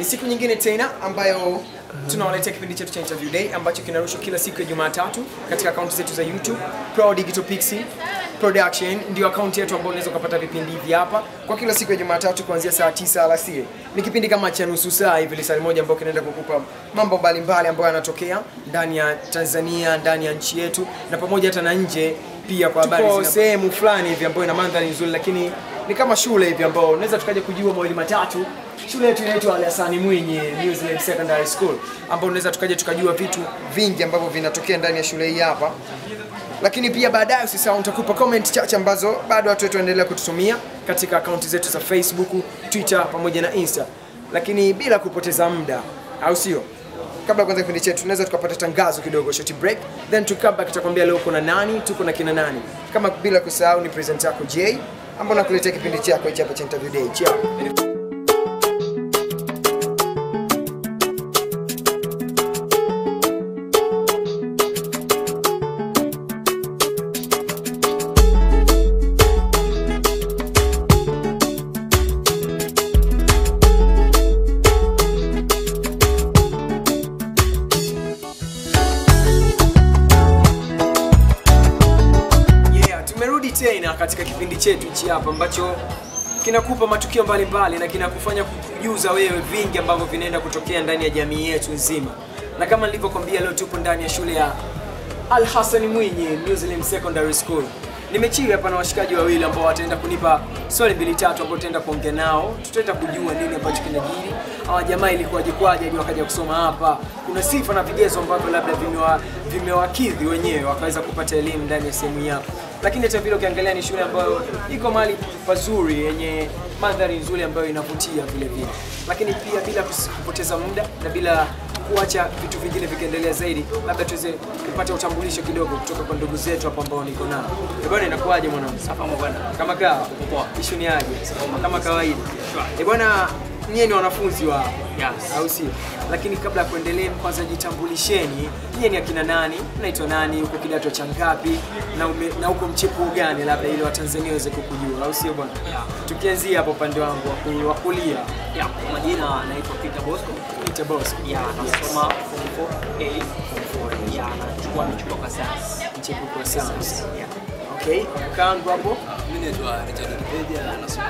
Ni siku nyingine tena ambayo tunawaletea kipindi chetu cha interview day ambacho kinarushwa kila siku ya Jumatatu katika akaunti zetu za YouTube Pro Digital Pixie Production ndio akaunti yetu ambayo unaweza kupata vipindi hivi hapa kwa kila siku ya Jumatatu kuanzia saa 9 alasiri. Ni kipindi kama cha nusu saa hivi, lisali moja ambao kinaenda kukupa mambo mbalimbali ambayo yanatokea ndani ya Tanzania, ndani ya nchi yetu na pamoja hata na nje pia kwa habari Tuko sehemu fulani hivi ambayo ina mandhari nzuri, lakini ni kama shule hivi ambao unaweza tukaja kujua mawili matatu. Shule yetu inaitwa Ali Hassan Mwinyi New Zealand Secondary School, ambao unaweza tukaja tukajua vitu vingi ambavyo vinatokea ndani ya shule hii hapa lakini pia baadaye usisahau nitakupa comment chache ambazo bado watu wetu waendelea kututumia katika akaunti zetu za Facebook, Twitter pamoja na Insta. Lakini bila kupoteza muda, au sio? Kabla ya kuanza kipindi chetu, tunaweza tukapata tangazo kidogo, short break, then tukaba back tutakwambia leo kuna nani, tuko na kina nani. Kama bila kusahau ni present yako Jay, ambao nakuletea kipindi chako hichi hapa cha interview day. Ciao. Yeah, tumerudi tena katika kipindi chetu hichi hapa ambacho kinakupa matukio mbalimbali na kinakufanya kujuza wewe vingi ambavyo vinaenda kutokea ndani ya jamii yetu nzima. Na kama nilivyokwambia, leo tupo ndani ya shule ya Al Hassan Mwinyi New Zealand Secondary School. Nimechili hapa na washikaji wawili ambao wataenda kunipa swali mbili tatu ambao tutaenda kuongea nao, tutaenda kujua nini ambacho kinajiri. Hawa jamaa ilikuwaje kwaje hadi wakaja kusoma hapa. Kuna sifa na vigezo ambavyo labda vimewa vimewakidhi wenyewe wakaweza kupata elimu ndani ya sehemu hii hapa. Lakini hata vile ukiangalia ni shule ambayo iko mahali pazuri yenye mandhari nzuri ambayo inavutia vile vile. Lakini pia bila kus- kupoteza muda na bila kuacha vitu vingine vikiendelea zaidi, labda tuweze kupata utambulisho kidogo kutoka kwa ndugu zetu hapa ambao niko nao. Eh bwana, inakuwaje mwanangu? Safa bwana. Kama kawa? Poa. Ishu ni aje? Kama kawaida. Eh bwana, nyie ni wanafunzi wa Yes. au sio? Lakini kabla ya kuendelea, kwanza jitambulisheni, nyie ni akina nani? Mnaitwa nani? Uko kidato cha ngapi? Na ume, na uko mchepuo gani, labda ili Watanzania waweze kukujua, au sio bwana? Yeah. Tukianzia hapo upande wangu wa ku- wa kulia, Ya, kwa majina anaitwa Peter Bosco. Peter Bosco, Ya, nasoma form 4A. Ya, nachukua michuano kwa sasa. mchepuko wa science. Ya. Okay, kangu hapo Mimi naitwa Richard Wikipedia na nasoma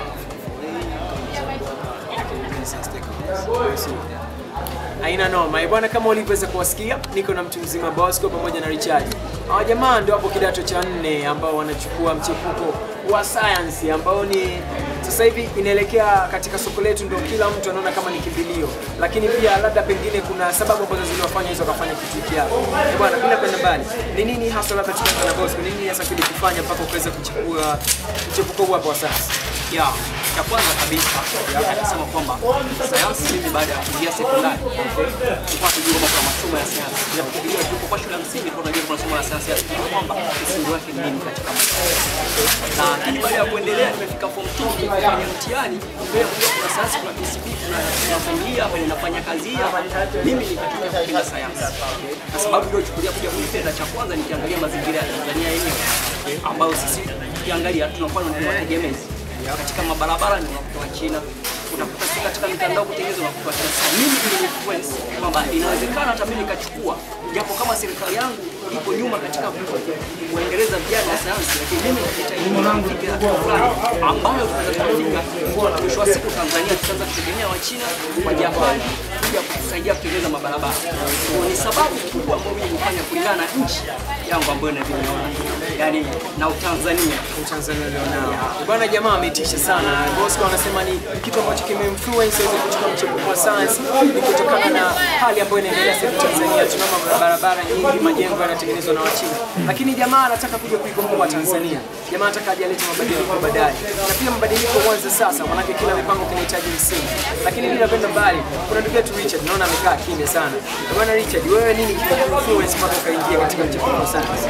Aina noma. Eh, Bwana kama ulivyoweza kuwasikia, niko na mtu mzima Bosco pamoja na Richard. Hawa jamaa ndio hapo kidato cha nne ambao wanachukua mchepuko wa science ambao ni sasa hivi inaelekea katika soko letu, ndio kila mtu anaona kama ni kimbilio, lakini pia labda pengine kuna sababu ambazo ziliwafanya hizo wakafanya kitu hiki hapa. Eh, Bwana, bila kwenda mbali, ni nini hasa labda tukianza na Bosco, ni nini hasa kilikufanya mpaka ukaweza kuchukua mchepuko huu hapa wa science? Ya, cha kwanza kabisa akasema kwamba sayansi, mimi baada ya kuingia sekondari tulikuwa tujua kwamba kuna masomo ya sayansi. Japokuwa tuko kwa shule ya msingi kwa tunajua kuna masomo ya sayansi, ya kwamba msingi wake ni nini katika masomo. Lakini baada ya kuendelea nimefika form 2 kufanya mtihani, ndio kujua kuna sayansi, kuna PCB, kuna kuna familia kwenye nafanya kazi hii hapa. Mimi nikatumia kupenda sayansi. Kwa sababu ndio chukulia kuja kuipenda, cha kwanza nikiangalia mazingira ya Tanzania yenyewe ambayo sisi ukiangalia tunakuwa ni wategemezi katika mabarabara ni unakuta wa China, unakuta si katika mitandao kutengeneza unakuta wa China. Sasa mimi ili influence kwamba inawezekana hata mimi nikachukua, japo kama serikali yangu iko nyuma katika kuendeleza vijana wa sayansi, lakini mimi najitahidi kufika hatua fulani ambayo tunaweza kufika mwisho wa siku Tanzania tutaanza kutegemea wa China wa Japani kuja kutusaidia kutengeneza mabarabara. Kwa ni sababu kubwa ambayo mimi nifanya kulingana na nchi yangu ambayo ninavyoiona, yani na Utanzania Tanzania lionao. Bwana jamaa ametisha sana. Bosco anasema ni kitu ambacho kimeinfluence aweze kuchukua mchepuko wa science ni kutokana na hali ambayo inaendelea sasa hivi Tanzania. Tunaona barabara nyingi, majengo yanatengenezwa na Wachina, lakini jamaa anataka kuja kuikomboa Tanzania. Jamaa anataka aje alete mabadiliko baadaye, na pia mabadiliko huanza sasa, maanake kila mipango kinahitaji msingi. Lakini bila kwenda mbali, kuna ndugu yetu Richard, naona amekaa kimya sana. Bwana Richard, wewe nini kinakuinfluence mpaka ukaingia katika mchepuko wa science?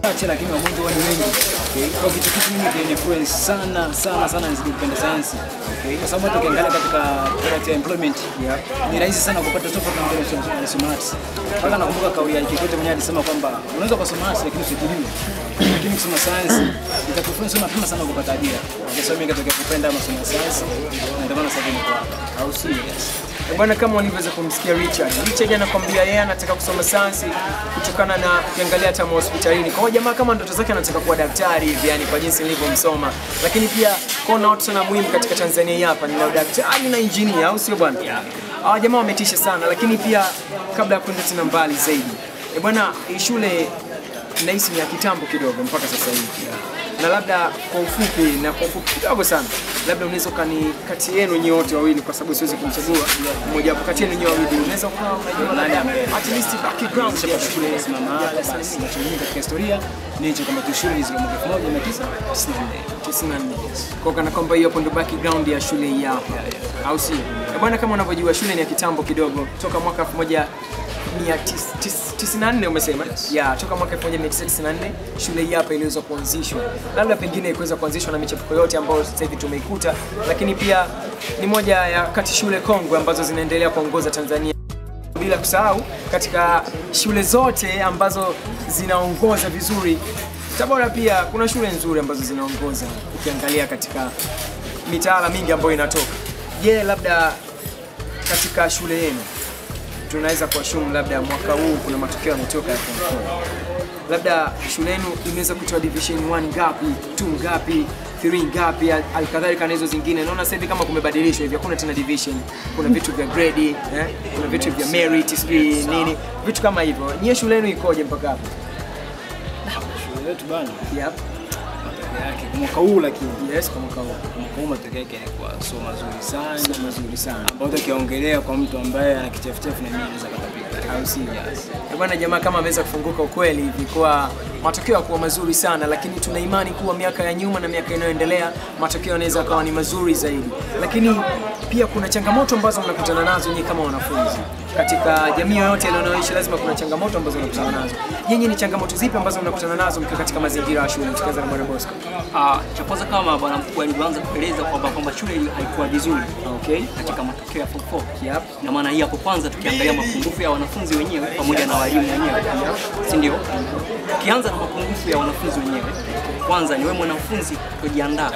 wachache lakini wagonjwa huwa ni wengi. Okay. Kwa kitu kitu mimi kina influence sana sana sana nizidi kupenda sayansi. Okay. Kwa sababu hata ukiangalia katika product ya employment ni rahisi sana kupata tofauti na mbele ya kusoma arts. Mpaka nakumbuka kauli ya Kikwete mwenyewe alisema kwamba unaweza kusoma arts lakini usijijue. Lakini kusoma sayansi itakufanya sana mapema sana kupata ajira. Kwa sababu mimi katika kupenda masomo ya sayansi na ndio maana sasa hivi niko hapa. Au si? Yes. Eh, Bwana, kama walivyoweza kumsikia Richard, Richard anakwambia yeye anataka kusoma sayansi kutokana na ukiangalia hata hospitalini. Kwa hiyo jamaa kama ndoto zake anataka kuwa daktari hivi, yani kwa jinsi nilivyomsoma, lakini pia kona watu sana muhimu katika Tanzania hii hapa ni na daktari na injinia, au sio bwana? Hawa jamaa wametisha sana, lakini pia kabla ya kwenda tena mbali zaidi, eh bwana, hii shule nahisi ni ya kitambo kidogo mpaka sasa hivi na labda kwa ufupi na kwa ufupi kidogo sana, labda unaweza ukani kati yenu nyinyi wote wawili, kwa sababu siwezi kumchagua mmoja wapo kati yenu nyinyi wawili, unaweza ukawa unajua nani at least background ya shule Simama hapa basi kinachojulikana katika historia ni hicho kwamba tu shule hizo mwaka 1994. 94 kwa kana kwamba hiyo hapo ndo background ya shule hii hapa, au si Eh, bwana? Kama unavyojua shule ni ya kitambo kidogo, toka mwaka 1994 umesema ya toka mwaka 1994 shule hii hapa iliweza kuanzishwa, labda pengine ikuweza kuanzishwa na michepuko yote ambayo sasa hivi tumeikuta, lakini pia ni moja ya kati shule kongwe ambazo zinaendelea kuongoza Tanzania bila kusahau katika shule zote ambazo zinaongoza vizuri Tabora pia kuna shule nzuri ambazo zinaongoza ukiangalia katika mitaala mingi ambayo inatoka. Je, labda katika shule yenu tunaweza kuashumu labda mwaka huu kuna matokeo yametoka ya form four. Labda shule yenu imeweza kutoa division 1 ngapi, 2 ngapi, 3 ngapi, al- alikadhalika na hizo zingine. Naona sasa hivi kama kumebadilishwa hivi, hakuna tena division, kuna vitu vya grade, eh? kuna vitu vya merit, sijui nini, vitu kama hivyo. Nyie shule yenu ikoje mpaka hapo? Shule yetu bana Yep. matokeo yake kwa mwaka huu lakini Yes, kwa mwaka huu. kwa mwaka huu matokeo yake yalikuwa sio mazuri sana. Sio mazuri sana. Ambao tukiongelea kwa mtu ambaye ana kichefuchefu na mimi anaweza katapika. au sio? Eh, Bwana jamaa kama ameweza kufunguka ukweli hivi kwa matokeo yakuwa mazuri sana, lakini tuna imani kuwa miaka ya nyuma na miaka inayoendelea matokeo yanaweza kawa ni mazuri zaidi, lakini pia kuna changamoto ambazo mnakutana nazo nyinyi kama wanafunzi katika jamii yoyote ile unayoishi, lazima kuna changamoto ambazo mnakutana nazo. Nyinyi ni changamoto zipi ambazo mnakutana nazo mkiwa katika mazingira ya shule? Tukianza na Bwana Bosco. Ah, cha kwanza kama bwana mkuu alivyoanza kueleza kwamba kwamba shule hii haikuwa vizuri Okay. katika matokeo ya form 4. Yep. Na maana hii hapo kwanza tukiangalia mapungufu ya wanafunzi wenyewe pamoja na walimu wenyewe, si ndio? Tukianza na mapungufu ya wanafunzi wenyewe, kwanza ni wewe mwanafunzi kujiandaa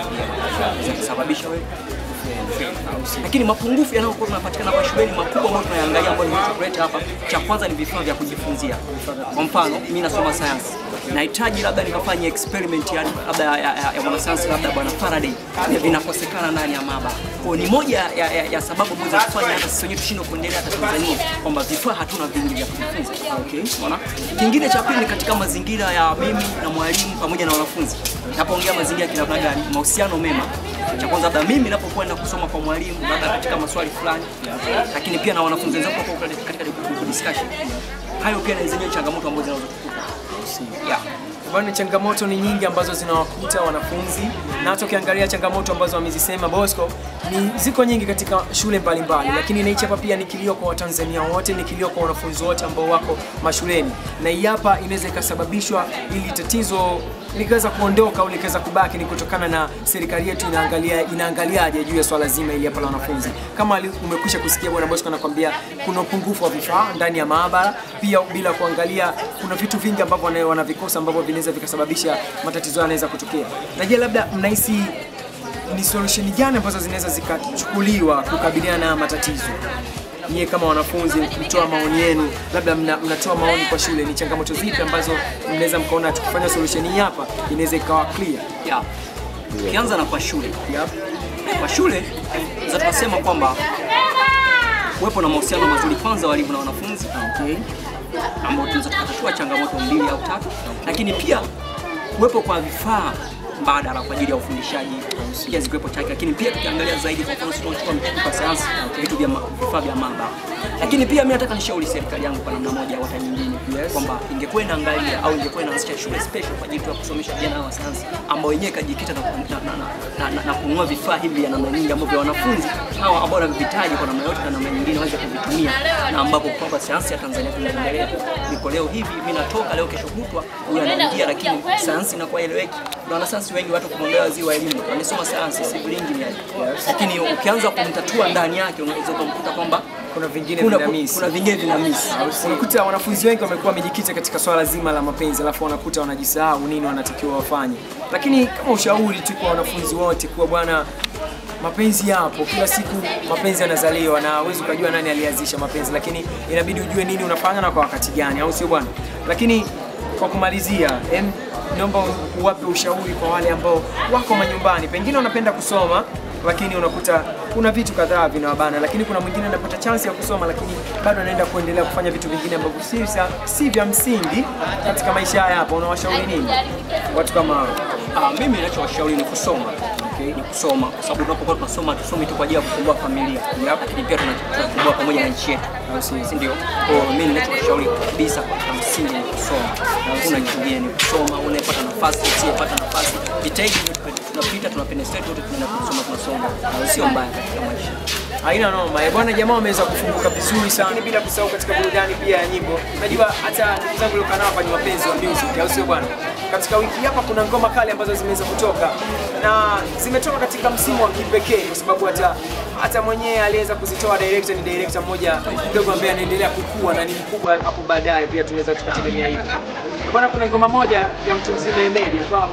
za kusababisha wewe kufeli. lakini mapungufu yanayokuwa yanapatikana kwa shuleni makubwa ambayo tunayaangalia ambayo nimekuletea hapa, cha kwanza ni vifaa vya kujifunzia. Kwa mfano, mimi nasoma sayansi, nahitaji labda nikafanye experiment ya labda ya, ya, ya mwanasayansi labda bwana Faraday, vinakosekana ndani ya maabara. Kwa hiyo ni moja ya, ya, ya sababu ambazo zinafanya hata sisi wenyewe tushindwe kuendelea hata Tanzania kwamba vifaa hatuna vingi vya kujifunza. Okay, unaona? Kingine cha pili ni katika mazingira ya mimi na mwalimu pamoja na wanafunzi. Napoongea mazingira ya kinamna gani? Mahusiano mema. Cha kwanza labda mimi napokwenda kusoma kwa mwalimu labda katika maswali fulani, lakini pia na wanafunzi wenzangu hapo katika group discussion. Hayo pia ni zenyewe changamoto ambazo zinaweza kukuta. Yeah. Bwana, changamoto ni nyingi ambazo zinawakuta wanafunzi, na hata ukiangalia changamoto ambazo amezisema Bosco ni ziko nyingi katika shule mbalimbali, lakini na hichi hapa pia ni kilio kwa Watanzania wote, ni kilio kwa wanafunzi wote ambao wako mashuleni, na hii hapa inaweza ikasababishwa ili tatizo likaweza kuondoka au likaweza kubaki ni kutokana na serikali yetu inaangalia inaangaliaje juu ya swala zima ili hapa la wanafunzi. Kama ali- umekwisha kusikia bwana Bosco anakwambia kuna upungufu wa vifaa ndani ya maabara, pia bila kuangalia kuna vitu vingi ambavyo wana- wanavikosa ambavyo vinaweza vikasababisha matatizo haya yanaweza kutokea. Na je, labda mnahisi ni solution gani ambazo zinaweza zikachukuliwa kukabiliana na matatizo? Nyie kama wanafunzi mtoa maoni yenu, labda mna, mnatoa maoni kwa shule, ni changamoto zipi ambazo mnaweza mkaona tukifanya solution hii hapa inaweza ikawa clear? Yeah. Ukianza na kwa shule. Yep. Kwa shule za tunasema kwamba kuwepo na mahusiano mazuri kwanza walimu na wanafunzi Okay. ambao tunaweza tukatatua changamoto mbili au tatu, lakini pia kuwepo kwa vifaa mbadala kwa ajili ya ufundishaji pia zikiwepo chake, lakini pia tukiangalia zaidi, kwa mfano sisi tunachukua mchepuko wa sayansi, vitu vya ma- vifaa vya maabara. Lakini pia mimi nataka nishauri serikali yangu kwa namna moja au hata nyingine Yes. kwamba ingekuwa inaangalia au ingekuwa inaanzisha shule special kwa ajili ya kusomesha vijana wa sayansi ambao wenyewe kajikita na, ku- na, na, na, na, na, na kununua vifaa hivi vya namna nyingi ambavyo wanafunzi hawa ambao wanavihitaji kwa namna yote na namna nyingine waweze kuvitumia, na ambapo kwamba sayansi ya Tanzania tunaendelea ni Kwa leo hivi mimi natoka leo, kesho kutwa huyu anaingia, lakini sayansi inakuwa eleweki. Na wanasayansi wengi watu kumwambia ziwa elimu, wamesoma sayansi civil engineering, lakini ukianza kumtatua ndani yake unaweza kumkuta kwamba kuna vingine kuna, vinamisi. kuna vingine vinamisi. unakuta wanafunzi wengi wamekuwa wamejikita katika swala zima la mapenzi alafu wanakuta wanajisahau nini wanatakiwa wafanye lakini kama ushauri tu kwa wanafunzi wote kuwa bwana mapenzi yapo kila siku mapenzi yanazaliwa na huwezi ukajua nani alianzisha mapenzi lakini inabidi ujue nini unafanya na kwa wakati gani au sio bwana lakini kwa kumalizia em, naomba uwape ushauri kwa wale ambao wako manyumbani pengine wanapenda kusoma lakini unakuta kuna vitu kadhaa vinawabana, lakini kuna mwingine anapata chance ya kusoma, lakini bado anaenda kuendelea kufanya vitu vingine ambavyo si, vya- si vya msingi katika maisha haya hapa. Unawashauri nini watu kama hao? Ah, mimi ninachowashauri ni kusoma. Okay, ni kusoma kwa sababu tunapokuwa tunasoma tusomi tu kwa ajili ya kufungua familia, lakini pia tuna- tunafungua pamoja na nchi yetu, si ndio? Kwa hiyo mimi ninachowashauri kabisa kwa msingi ni kusoma, na hakuna kingine, ni kusoma. Unayepata nafasi, usiyepata nafasi, jitahidi, tunapita tunapenetrate wote, tunaenda kusoma, tunasoma, sio mbaya katika maisha. Haina noma. Eh, Bwana jamaa wameweza kufunguka vizuri sana, lakini bila kusahau katika burudani pia ya nyimbo. Unajua hata ndugu zangu waliokaa nao hapa ni wapenzi wa music, au sio bwana? Katika wiki hapa kuna ngoma kali ambazo zimeweza kutoka na zimetoka katika msimu wa kipekee, kwa sababu hata hata mwenyewe aliweza kuzitoa director, ni director mmoja mdogo ambaye anaendelea kukua na ni mkubwa hapo baadaye, pia tunaweza tukategemea hivyo. Bwana, kuna ngoma moja ya mtu mzima Emedi ambayo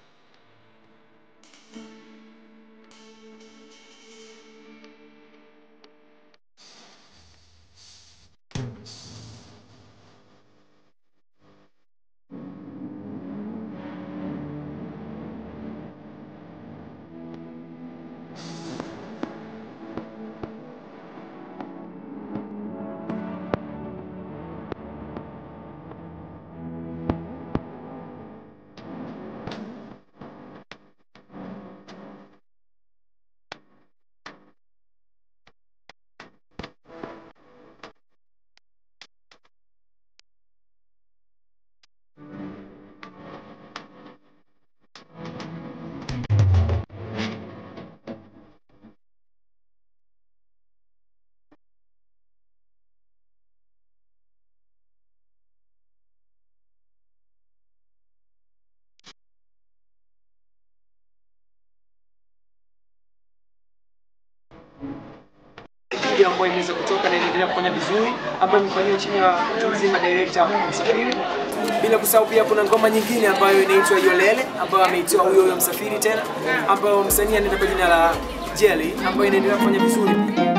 video ambayo imeweza kutoka na inaendelea kufanya vizuri ambayo imefanywa chini ya mtu mzima director Msafiri. Bila kusahau pia kuna ngoma nyingine ambayo inaitwa Yolele ambayo ameitoa huyo huyo Msafiri tena, ambayo msanii anaenda kwa jina la Jelly ambayo inaendelea kufanya vizuri.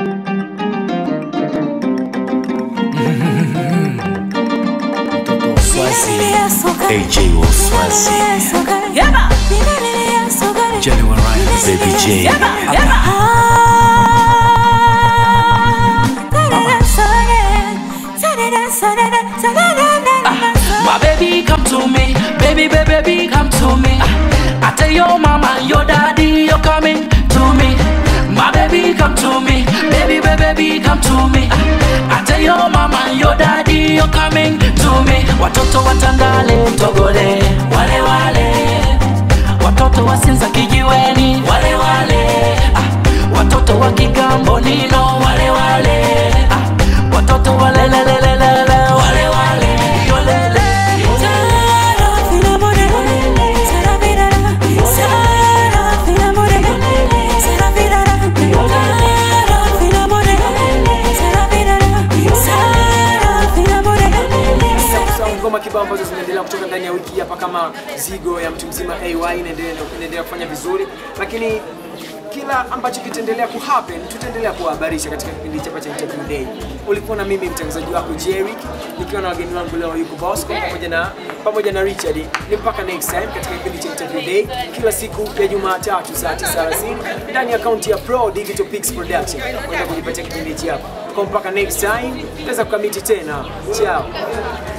AJ Waswazi Genuine Baby J My baby, come to me. Baby, baby, baby, come to me. I tell your mama, your daddy, you're coming to me. My baby, come to me. Baby, baby, baby, come to me. I tell your mama, your daddy, you're coming to me. Watoto watandale, togole, wale wale. Watoto wasinza kijiweni, wale wale. Ah, watoto wa kigambo nino, wale wale. Ah, watoto walelelelelele, wale wale. Yolele. Kusahau ngoma kibao ambazo zinaendelea kutoka ndani ya wiki hapa kama zigo ya mtu mzima AY inaendelea inaendelea kufanya vizuri, lakini kila ambacho kitaendelea kuhappen tutaendelea kuwahabarisha katika kipindi chapa cha interview day. Ulikuwa na mimi mtangazaji wako Jerry nikiwa na wageni wangu leo yuko Bosco pamoja na pamoja na Richard. Ni mpaka next time katika kipindi cha interview day kila siku ya Jumatatu saa 9:30 ndani ya akaunti ya Pro Digital Pix Production. Kwenda kujipatia kipindi hichi hapa. Kwa mpaka next time, tutaweza kukamiti tena. Ciao.